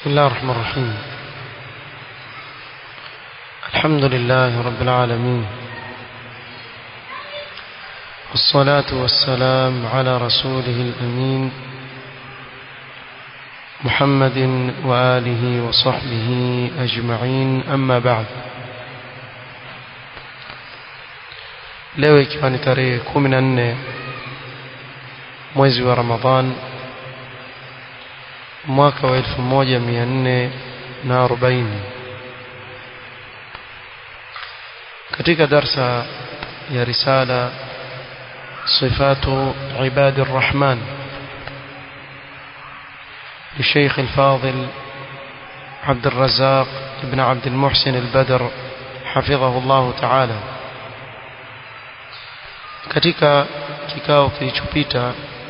بسم الله الرحمن الرحيم الحمد لله رب العالمين والصلاة والسلام على رسوله الأمين محمد وآله وصحبه أجمعين أما بعد leo ikiwa ni tarehe kumi na nne mwezi wa ramadhan mwaka wa elfu moja mia nne na arobaini katika darsa ya risala sifatu ibadi الرحمن للشيخ الفاضل عبد الرزاق بن عبد المحسن البدر حفظه الله تعالى katika kikao kilichopita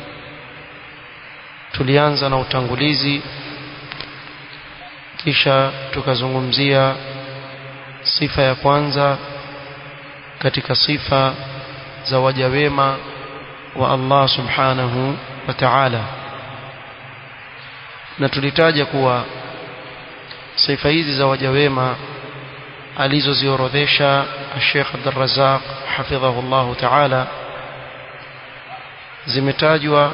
tulianza na utangulizi kisha tukazungumzia sifa ya kwanza katika sifa za waja wema wa Allah subhanahu wa ta'ala na tulitaja kuwa sifa hizi za waja wema alizoziorodhesha Sheikh Abdul Razzaq hafidhahu Allah ta'ala zimetajwa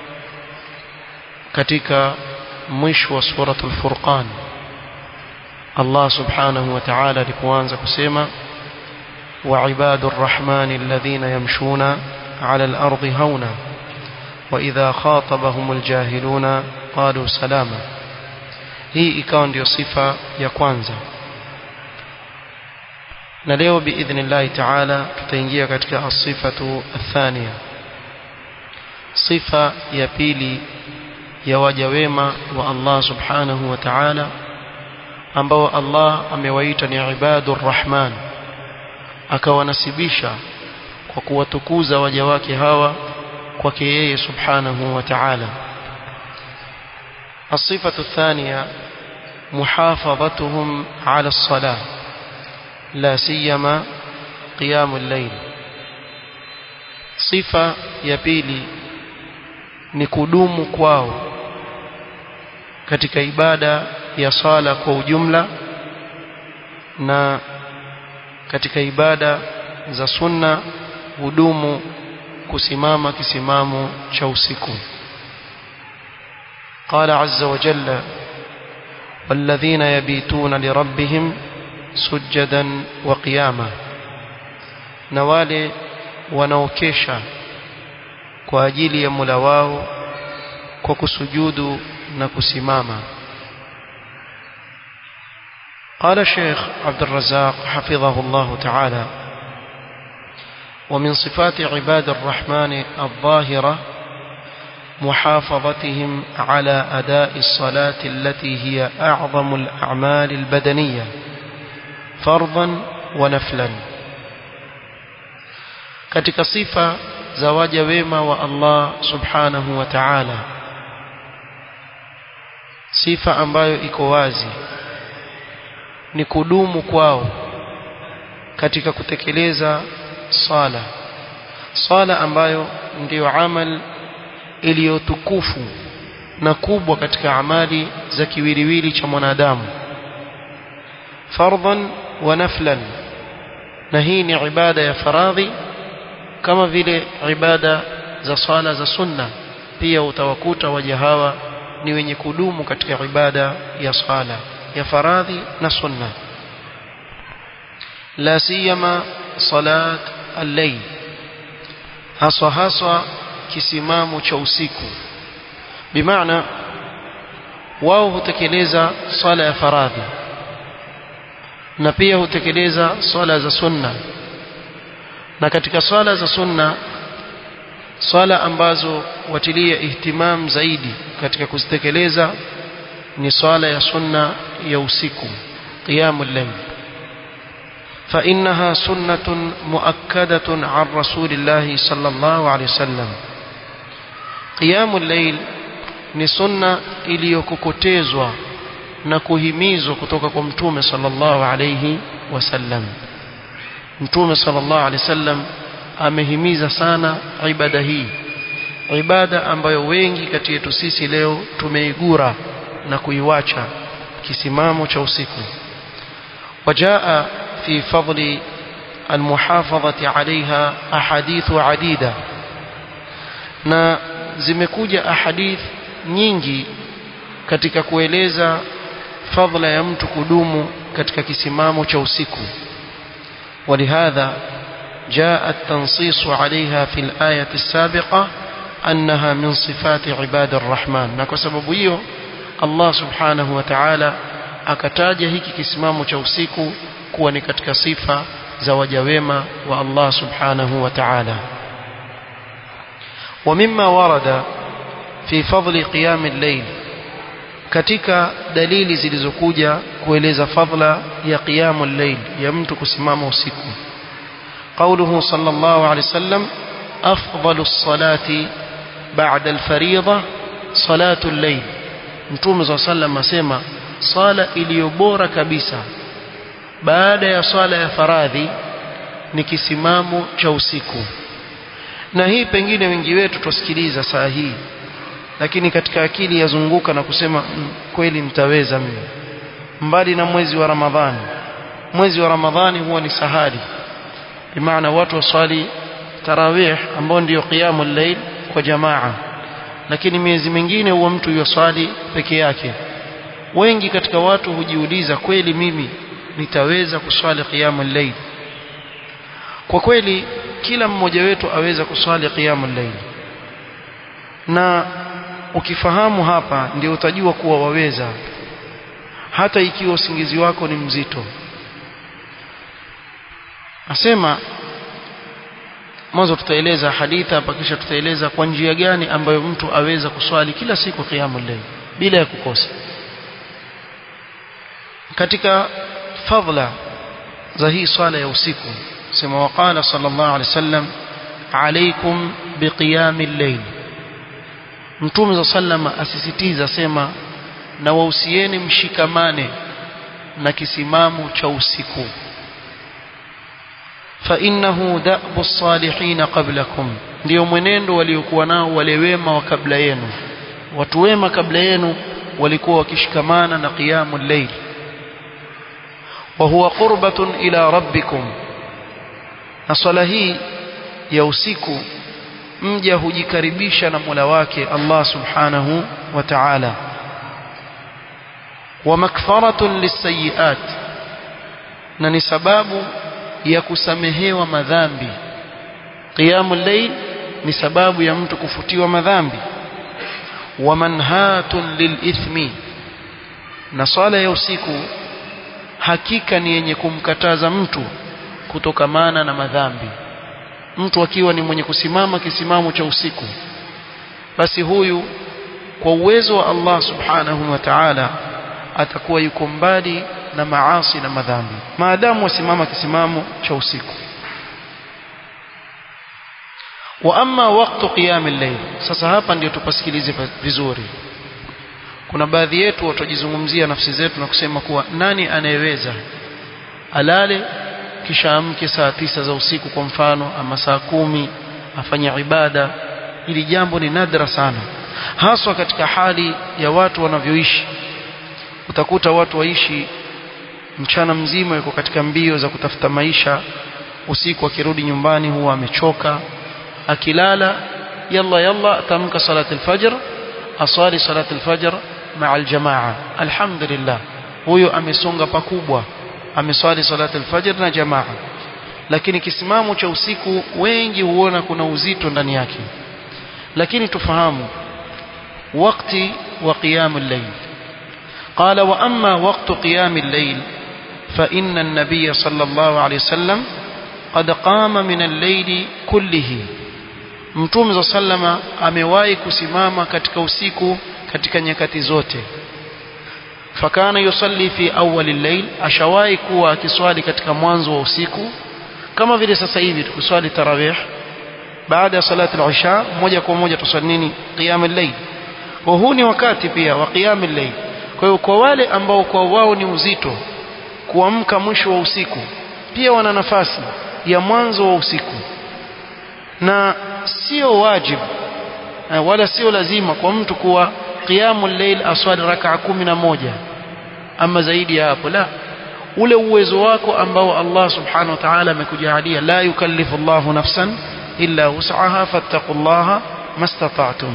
katika mwisho wa suratul Furqan Allah subhanahu wa ta'ala alipoanza kusema وعباد الرحمن الذين يمشون على الأرض هونا وإذا خاطبهم الجاهلون قالوا سلاما hii ikawa ndio sifa ya kwanza na leo biidhnillahi taala tutaingia katika asifatu athania sifa ya pili ya waja wema wa Allah subhanahu wa ta'ala ambao Allah amewaita ni ibadur rahman akawanasibisha kwa kuwatukuza waja wake hawa kwake yeye subhanahu wa ta'ala الصفة الثانية محافظتهم على الصلاة لا سيما قيام الليل صفة يبيلي نكدوم kwao katika ibada ya sala kwa ujumla na katika ibada za sunna hudumu kusimama kisimamo cha usiku قال عز وجل والذين يبيتون لربهم سجدا وقياما نوالي wanaokesha kwa ajili ya Mola wao kwa kusujudu na kusimama قال الشيخ عبد الرزاق حفظه الله تعالى ومن صفات عباد الرحمن الظاهرة محافظتهم على أداء الصلاة التي هي أعظم الأعمال البدنية فرضا ونفلا katika sifa za waja wema wa Allah subhanahu wa ta'ala sifa ambayo iko wazi ni kudumu kwao katika kutekeleza sala sala ambayo ndiyo amal iliyotukufu na kubwa katika amali za kiwiliwili cha mwanadamu fardhan wa naflan na hii ni ibada ya faradhi kama vile ibada za sala za sunna pia utawakuta waja hawa ni wenye kudumu katika ibada ya sala ya faradhi na sunna la siyama salat al-layl haswa haswa kisimamo cha usiku bimaana wao hutekeleza swala ya faradhi na pia hutekeleza swala za sunna na katika swala za sunna swala ambazo watilia ihtimam zaidi katika kuzitekeleza ni swala ya sunna ya usiku qiyamul layl فإنها سنة مؤكدة عن رسول الله صلى الله عليه وسلم قيام الليل ni sunna iliyokokotezwa na kuhimizwa kutoka kwa mtume sallallahu alayhi wasallam mtume sallallahu alayhi wasallam amehimiza sana ibada hii ibada ambayo wengi kati yetu sisi leo tumeigura na kuiwacha kisimamo cha usiku وجاء في فضل المحافظة عليها أحاديث عديدة na zimekuja ahadith nyingi katika kueleza fadhila ya mtu kudumu katika kisimamo cha usiku ولهذا جاء التنصيص عليها في الآية السابقة أنها من صفات عباد الرحمن na kwa sababu hiyo Allah subhanahu wa ta'ala akataja hiki kisimamo cha usiku kuwa ni katika sifa za waja wema wa Allah subhanahu wa ta'ala ومما ورد في فضل قيام الليل katika dalili zilizokuja kueleza fadla ya qiyamul layl ya mtu kusimama usiku قوله صلى الله عليه وسلم أفضل الصلاة بعد الفريضة صلاة الليل mtume صلى الله عليه وسلم asema sala iliyo bora kabisa baada ya swala ya faradhi ni kisimamo cha usiku na hii pengine wengi wetu tusikiliza saa hii lakini katika akili yazunguka na kusema mm, kweli nitaweza mimi mbali na mwezi wa Ramadhani mwezi wa Ramadhani huwa ni sahali bimaana watu waswali tarawih ambao ndio qiyamul layl kwa jamaa lakini miezi mingine huwa mtu yoswali peke yake wengi katika watu hujiuliza kweli mimi nitaweza kuswali qiyamul layl kwa kweli kila mmoja wetu aweza kuswali qiyamul layl na ukifahamu hapa ndio utajua kuwa waweza hata ikiwa usingizi wako ni mzito asema mwanzo tutaeleza hadithi hapa kisha tutaeleza kwa njia gani ambayo mtu aweza kuswali kila siku qiyamul layl bila ya kukosa katika fadla za hii swala ya usiku sema waqala sallallahu alaihi wasallam alaikum biqiyamil layl mtume za sallama asisitiza sema na wahusieni mshikamane na kisimamo cha usiku fa innahu da'bu salihin qablakum ndio mwenendo waliokuwa nao wale wema wa kabla yenu watu wema kabla yenu walikuwa wakishikamana na qiyamul layl wa huwa qurbatun ila rabbikum na swala hii ya usiku mja hujikaribisha na Mola wake Allah subhanahu wa ta'ala wa makfaratun lisayiat na ni sababu ya kusamehewa madhambi qiyamul layl ni sababu ya mtu kufutiwa madhambi wa manhatun lilithmi na swala ya usiku hakika ni yenye kumkataza mtu kutokamana na madhambi mtu akiwa ni mwenye kusimama kisimamo cha usiku basi huyu kwa uwezo wa Allah subhanahu wa ta'ala atakuwa yuko mbali na maasi na madhambi maadamu wasimama kisimamo cha usiku wa amma waqtu qiyam al-layl sasa hapa ndio tupasikilize vizuri kuna baadhi yetu watajizungumzia nafsi zetu na kusema kuwa nani anayeweza alale kisha amke saa tisa za usiku kwa mfano ama saa kumi afanye ibada ili jambo ni nadra sana haswa katika hali ya watu wanavyoishi utakuta watu waishi mchana mzima yuko katika mbio za kutafuta maisha usiku akirudi nyumbani huwa amechoka akilala yalla yalla atamka salat alfajr asali salat alfajr maa aljamaa alhamdulillah huyo amesonga pakubwa ameswali salat alfajr na jamaa lakini kisimamo cha usiku wengi huona kuna uzito ndani yake lakini tufahamu wakati wa qiyam al-layl قال وأما وقت قيام الليل فإن النبي صلى الله عليه وسلم قد قام من الليل كله mtume za sallama amewahi kusimama katika usiku katika nyakati zote fakana yusalli fi awwal al-layl ashawahi kuwa akiswali katika mwanzo wa usiku kama vile sasa hivi tukiswali tarawih baada ya salati al-isha moja kwa moja tuswali nini qiyam al-layl kwa huu ni wakati pia wa qiyam al-layl kwa hiyo kwa wale ambao kwa wao ni uzito kuamka mwisho wa usiku pia wana nafasi ya mwanzo wa usiku na sio wajibu wala sio lazima kwa mtu kuwa qiyamul layl aswali rak'a kumi na moja ama zaidi ya hapo la ule uwezo wako ambao Allah subhanahu wa ta'ala amekujalia la yukallifu Allahu nafsan illa wus'aha fattaqullaha mastata'tum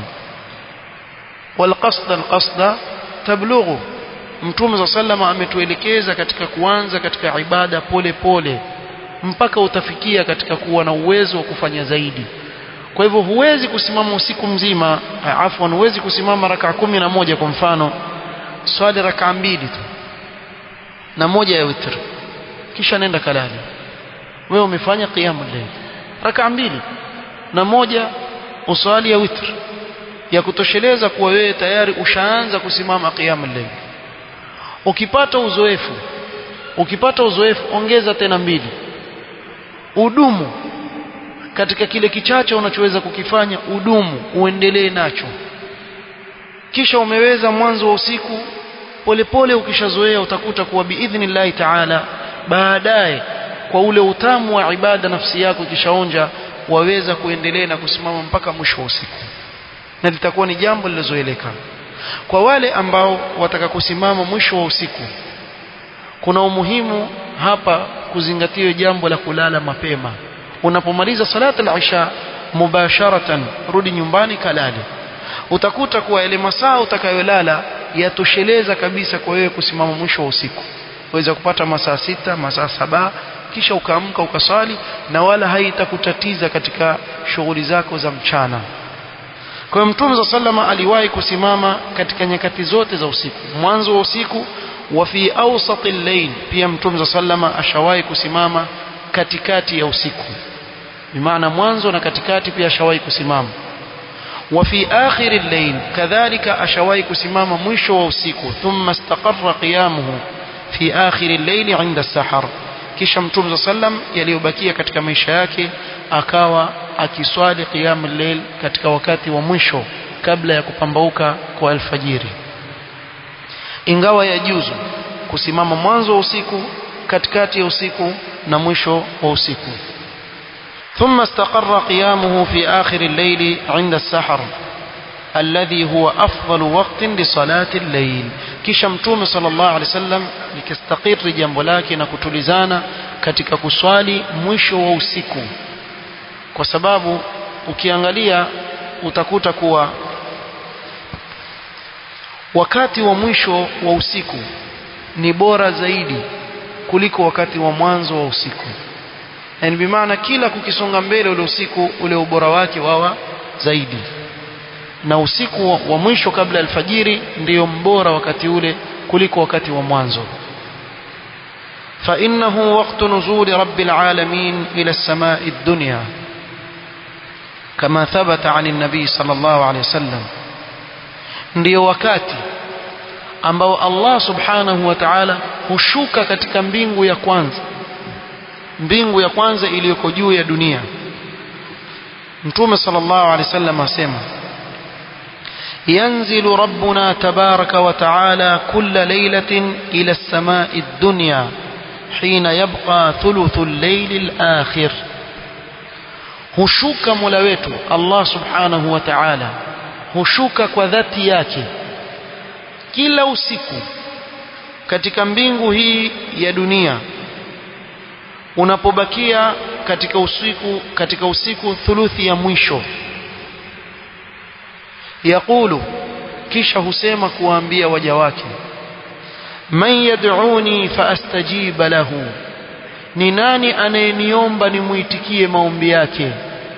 والقصد القصد تبلغه mtume za sallama ametuelekeza katika kuanza katika ibada pole pole mpaka utafikia katika kuwa na uwezo wa kufanya zaidi kwa hivyo huwezi kusimama usiku mzima afwan huwezi kusimama raka kumi na moja kwa mfano swali raka mbili tu na moja ya witr kisha nenda kalali wewe umefanya qiyamul layl raka mbili na moja uswali ya witr ya kutosheleza kuwa wewe tayari ushaanza kusimama qiyamul layl ukipata uzoefu ukipata uzoefu ongeza tena mbili udumu katika kile kichache unachoweza kukifanya udumu uendelee nacho kisha umeweza mwanzo wa usiku polepole ukishazoea utakuta kuwa biidhnillahi taala baadaye kwa ule utamu wa ibada nafsi yako ikishaonja waweza kuendelea na kusimama mpaka mwisho wa usiku na litakuwa ni jambo lilozoeleka kwa wale ambao wataka kusimama mwisho wa usiku kuna umuhimu hapa kuzingatiwa jambo la kulala mapema unapomaliza salata al-isha mubasharatan rudi nyumbani kalale utakuta kuwa ile masaa utakayolala yatosheleza kabisa kwa wewe kusimama mwisho wa usiku waweza kupata masaa sita masaa saba kisha ukaamka ukaswali na wala haitakutatiza katika shughuli zako za mchana kwa hiyo mtume za sallama aliwahi kusimama katika nyakati zote za usiku mwanzo wa usiku wa fi awsat al-layl pia mtume za sallama ashawahi kusimama katikati ya usiku bimaana mwanzo na katikati pia ashawahi kusimama wa fi akhir al-layl kadhalika ashawahi kusimama mwisho wa usiku thumma istaqarra qiyamuhu fi akhir al-layl 'inda as-sahar kisha mtume za sallam yaliyobakia katika maisha yake akawa akiswali qiyamul layl katika wakati wa mwisho kabla ya kupambauka kwa alfajiri ingawa yajuzu kusimama mwanzo wa usiku katikati ya usiku na mwisho wa usiku ثم استقر قيامه في آخر الليل عند السحر الذي هو أفضل وقت لصلاة الليل kisha mtume sallallahu alaihi wasallam likistakiri jambo lake na kutulizana katika kuswali mwisho wa usiku kwa sababu ukiangalia utakuta kuwa wakati wa mwisho wa usiku ni bora zaidi kuliko wakati wa mwanzo wa usiku yani bimaana kila kukisonga mbele ule usiku ule ubora wake wawa zaidi na usiku wa mwisho kabla ya alfajiri ndiyo mbora wakati ule kuliko wakati wa mwanzo فإنه وقت نزول رب العالمين إلى السماء الدنيا كما ثبت عن النبي صلى الله عليه وسلم ndio wakati ambao Allah subhanahu wa ta'ala hushuka katika mbingu ya kwanza mbingu ya kwanza iliyoko juu ya dunia Mtume sallallahu alaihi wasallam asema ينزل ربنا تبارك وتعالى كل ليلة إلى السماء الدنيا حين يبقى ثلث الليل الآخر hushuka mola wetu Allah subhanahu wa ta'ala hushuka kwa dhati yake kila usiku katika mbingu hii ya dunia unapobakia katika usiku katika usiku thuluthi ya mwisho yaqulu kisha husema kuwaambia waja wake man yad'uni faastajiba lahu ni nani anayeniomba nimuitikie maombi yake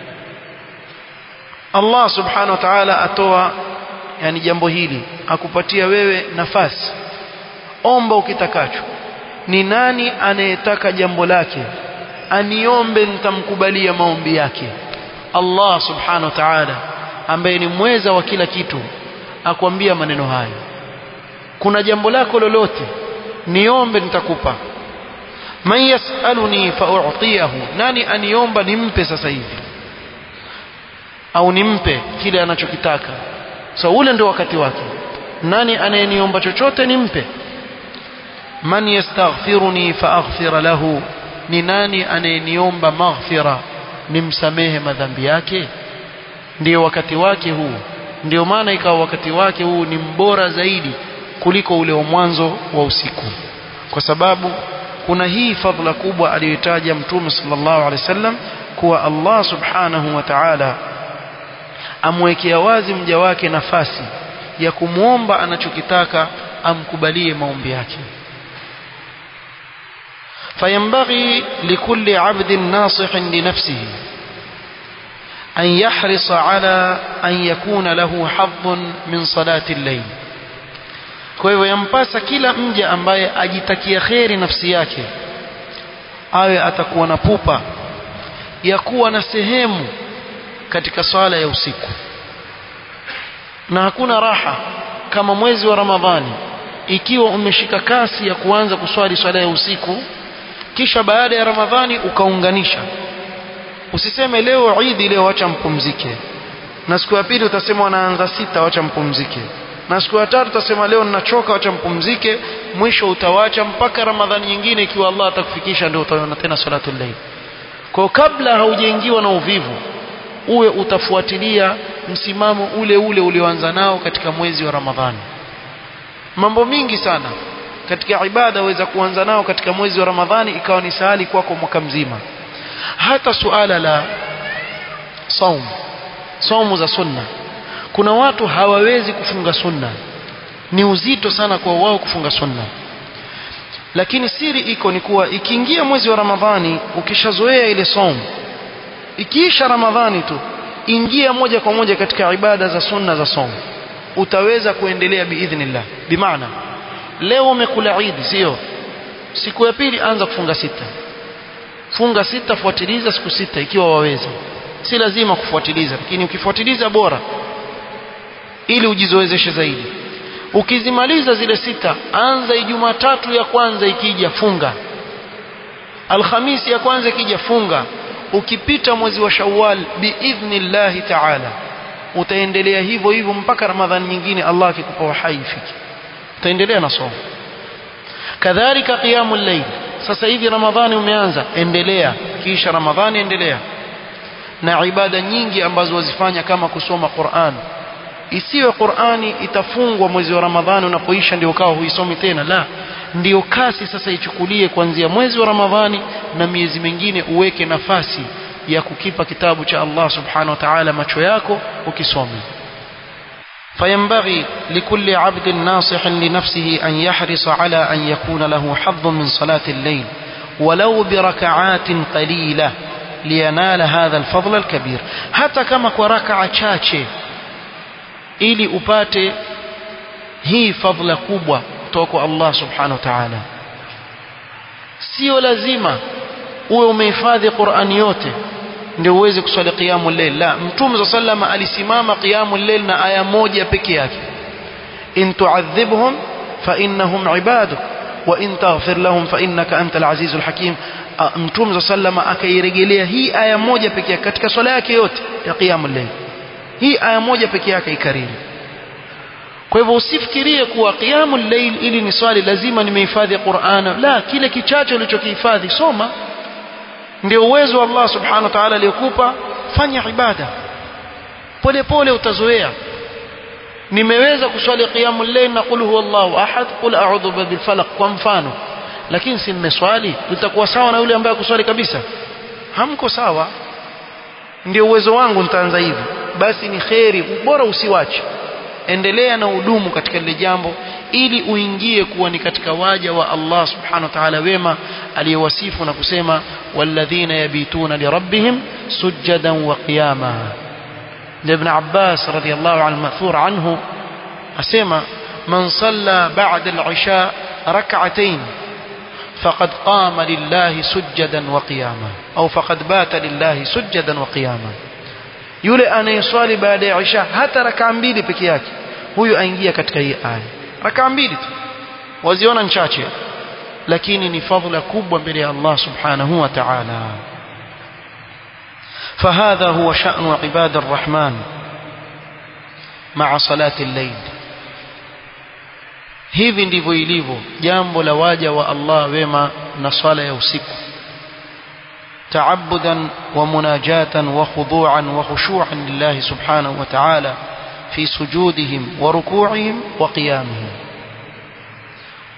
Allah subhanahu wa ta'ala atoa yani jambo hili akupatia wewe nafasi omba ukitakacho ni nani anayetaka jambo lake aniombe nitamkubalia maombi yake Allah subhanahu wa ta'ala ambaye ni mweza wa kila kitu akwambia maneno hayo kuna jambo lako lolote niombe nitakupa man yasaluni fa'utiyahu nani aniomba nimpe sasa hivi au nimpe kile anachokitaka so ule ndio wakati wake nani anayeniomba chochote nimpe man yastaghfiruni faaghfira lahu ni nani anayeniomba maghfira nimsamehe madhambi yake ndio wakati wake huu ndio maana ikawa wakati wake huu ni mbora zaidi kuliko ule wa mwanzo wa usiku kwa sababu kuna hii fadhila kubwa aliyotaja mtume sallallahu alaihi wasallam kuwa Allah subhanahu wa ta'ala amwekea wazi mja wake nafasi ya kumwomba anachokitaka amkubalie maombi yake فينبغي لكل عبد ناصح لنفسه أن يحرص على أن يكون له حظ من صلاة الليل kwa hivyo yampasa kila mja ambaye ajitakia kheri nafsi yake awe atakuwa na pupa ya kuwa na sehemu katika swala ya usiku na hakuna raha kama mwezi wa ramadhani ikiwa umeshika kasi ya kuanza kuswali swala ya usiku kisha baada ya ramadhani ukaunganisha usiseme leo idi leo acha mpumzike na siku ya pili utasema wanaanza sita wacha mpumzike na siku ya tatu utasema leo ninachoka wacha mpumzike mwisho utawacha mpaka ramadhani nyingine ikiwa Allah atakufikisha ndio utaona tena salatul layl kwa kabla haujaingiwa na uvivu uwe utafuatilia msimamo ule ule ulioanza nao katika mwezi wa ramadhani mambo mingi sana katika ibada waweza kuanza nao katika mwezi wa ramadhani ikawa ni sahali kwako mwaka mzima hata suala la saum saumu za sunna kuna watu hawawezi kufunga sunna ni uzito sana kwa wao kufunga sunna lakini siri iko ni kuwa ikiingia mwezi wa ramadhani ukishazoea ile saumu ikiisha ramadhani tu ingia moja kwa moja katika ibada za sunna za saumu utaweza kuendelea biidhnillah bimaana leo umekula idi sio siku ya pili anza kufunga sita funga sita fuatiliza siku sita ikiwa waweza si lazima kufuatiliza lakini ukifuatiliza bora ili ujizoezeshe zaidi ukizimaliza zile sita anza ijumatatu ya kwanza ikija funga alhamisi ya kwanza ikija funga ukipita mwezi wa shawwal biidhnillahi taala utaendelea hivyo hivyo mpaka ramadhani nyingine Allah akikupa uhai ifike utaendelea na somo kadhalika qiyamul layl sasa hivi ramadhani umeanza endelea kisha ramadhani endelea na ibada nyingi ambazo wazifanya kama kusoma Qur'an isiwe Qur'ani itafungwa mwezi wa Ramadhani unapoisha ndio ukawa huisomi tena la ndio kasi sasa ichukulie kuanzia mwezi wa Ramadhani na miezi mingine uweke nafasi ya kukipa kitabu cha Allah subhanahu wa ta'ala macho yako ukisome فينبغي لكل عبد ناصح لنفسه أن يحرص على أن يكون له حظ من صلاة الليل ولو بركعات قليلة لينال هذا الفضل الكبير حتى كما كركعة chache ili upate hii fadhila kubwa kutoka kwa Allah subhanahu wa ta'ala sio lazima uwe umehifadhi Qur'ani yote ndio uweze kuswali qiyamul layl la mtume sallama alisimama qiyamul layl na aya moja peke yake in tu'adhibhum fa innahum ibaduk wa in taghfir lahum fa innaka antal azizul hakim mtume sallama akairejelea hii aya moja peke yake katika swala yake yote ya qiyamul layl hii aya moja peke yake ikariri kwa hivyo usifikirie kuwa qiyamul layl ili ni swali lazima nimehifadhi Qur'ana la kile kichache ulichokihifadhi soma ndio uwezo wa Allah subhanahu wa ta'ala aliyokupa fanya ibada pole pole utazoea nimeweza kuswali qiyamul layl na qul huwallahu ahad qul a'udhu bil falaq kwa mfano lakini si mmeswali utakuwa sawa na yule ambaye kuswali kabisa hamko sawa ndio uwezo wangu nitaanza hivi basi ni kheri bora usiwache endelea na udumu katika lile jambo ili uingie kuwa ni katika waja wa Allah subhanahu wa ta'ala wema aliyewasifu na kusema walladhina yabituna lirabbihim sujadan wa qiyama ibn Abbas radiyallahu anhu mathur anhu asema man salla ba'da al-isha rak'atayn فقد قام لله سجدا وقياما أو فقد بات لله سجدا وقياما yule anayeswali baada ya isha hata rakaa mbili peke yake huyu aingia katika hii aya rakaa mbili tu waziona nchache lakini ni fadhila kubwa mbele ya Allah subhanahu wa ta'ala فهذا هو شأن عباد الرحمن مع صلاة الليل hivi ndivyo ilivyo jambo la waja wa Allah wema na swala ya usiku تعبدا ومناجاة وخضوعا وخشوعا لله سبحانه وتعالى في سجودهم وركوعهم وقيامهم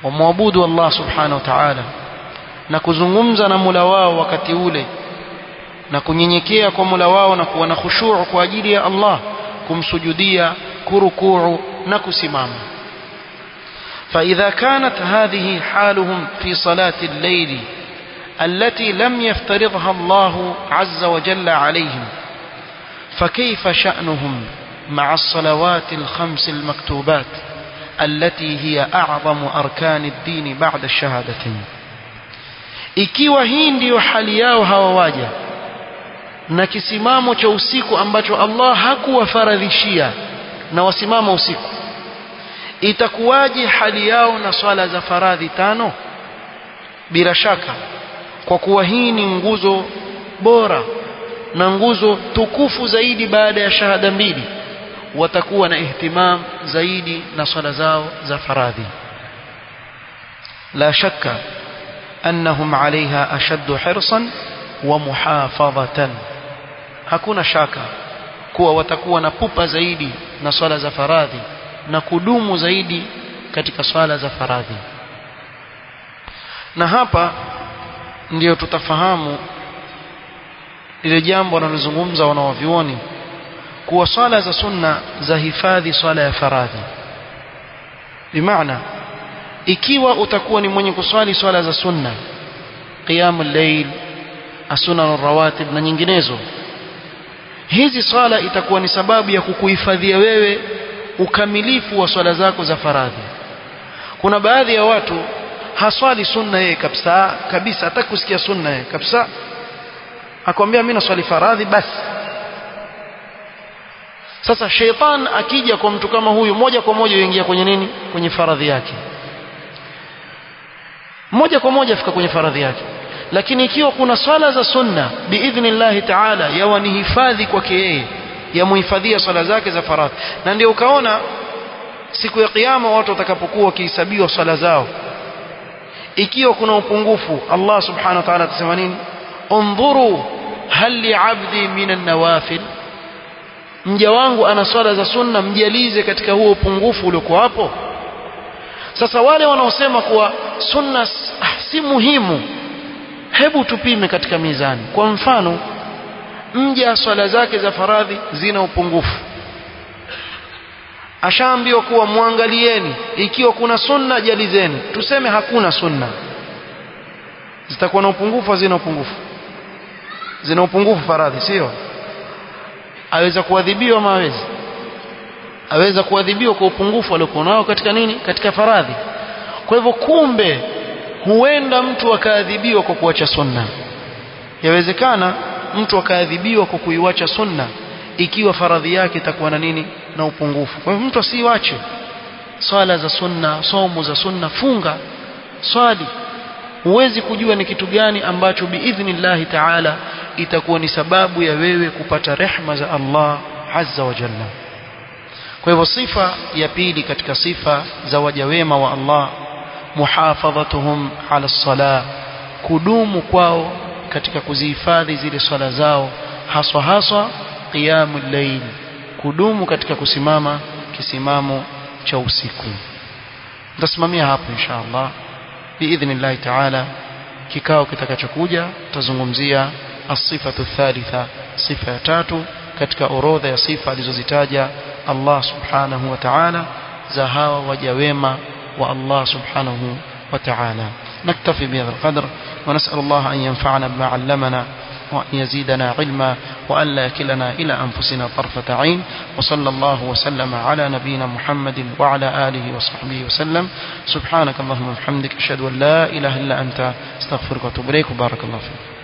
wamwabudu Allah subhanahu wa ta'ala na kuzungumza na Mola wao wakati ule na kunyenyekea kwa Mola wao na kuwa na khushu' kwa ajili ya Allah kumsujudia kurukuu na kusimama فإذا كانت هذه حالهم في صلاة الليل التي لم يفترضها الله عز وجل عليهم فكيف شأنهم مع الصلوات الخمس المكتوبات التي هي أعظم أركان الدين بعد الشهادتين ikiwa hii ndiyo hali yao hawa waja na kisimamo cha usiku ambacho Allah hakuwafaradhishia na wasimama usiku itakuwaje hali yao na swala za faradhi tano bila shaka kwa kuwa hii ni nguzo bora na nguzo tukufu zaidi baada ya shahada mbili watakuwa na ihtimam zaidi na swala zao za faradhi la shakka annahum alaiha ashaddu hirsan wa muhafadhatan hakuna shaka kuwa watakuwa na pupa zaidi na swala za faradhi na kudumu zaidi katika swala za faradhi na hapa ndiyo tutafahamu lile jambo wanalozungumza wanawavyuoni kuwa swala za sunna za hifadhi swala ya faradhi bimaana ikiwa utakuwa ni mwenye kuswali swala za sunna qiyamul layl asunan rawatib na nyinginezo hizi swala itakuwa ni sababu ya kukuhifadhia wewe ukamilifu wa swala zako za faradhi kuna baadhi ya watu haswali sunna yeye kabisa kabisa hataki kusikia sunna yeye kabisa akwambia mimi naswali faradhi basi sasa sheitan akija kwa mtu kama huyu moja kwa moja yuingia kwenye nini kwenye faradhi yake moja kwa moja afika kwenye faradhi yake lakini ikiwa kuna swala za sunna biidhnillahi taala yawa ni hifadhi kwake yeye yamuhifadhia swala zake za faradhi na ndio ukaona siku ya kiyama watu watakapokuwa wakihesabiwa swala zao ikiwa kuna upungufu Allah subhanahu wa ta'ala atasema nini undhuru hal li'abdi minan nawafil mja wangu ana swala za sunna mjalize katika huo upungufu uliokuwa hapo sasa wale wanaosema kuwa sunna ah, si muhimu hebu tupime katika mizani kwa mfano mja swala zake za faradhi zina upungufu ashaambiwa kuwa mwangalieni ikiwa kuna sunna jalizeni tuseme hakuna sunna zitakuwa na upungufu hazina upungufu zina upungufu faradhi sio aweza kuadhibiwa ama hawezi aweza kuadhibiwa kwa upungufu aliokuwa nao katika nini katika faradhi kwa hivyo kumbe huenda mtu akaadhibiwa kwa kuacha sunna yawezekana mtu akaadhibiwa kwa kuiwacha sunna ikiwa faradhi yake itakuwa na nini na upungufu kwa hivyo mtu asiiwache swala za sunna somo za sunna funga swali huwezi kujua ni kitu gani ambacho biidhnillahi taala itakuwa ni sababu ya wewe kupata rehma za Allah azza wa jalla kwa hivyo sifa ya pili katika sifa za waja wema wa Allah muhafadhatuhum ala salah kudumu kwao katika kuzihifadhi zile swala zao haswa haswa qiyamul layl kudumu katika kusimama kisimamo cha usiku nitasimamia hapo insha Allah biidhnillahi taala kikao kitakachokuja tutazungumzia asifatu thalitha sifa ya tatu katika orodha ya sifa alizozitaja Allah subhanahu wa ta'ala za hawa waja wema wa Allah subhanahu wa ta'ala نكتفي بهذا القدر ونسأل الله أن ينفعنا بما علمنا وأن يزيدنا علما وأن لا يكلنا إلى أنفسنا طرفة عين وصلى الله وسلم على نبينا محمد وعلى آله وصحبه وسلم سبحانك اللهم وبحمدك أشهد أن لا إله إلا أنت استغفرك وأتوب إليك وبارك الله فيك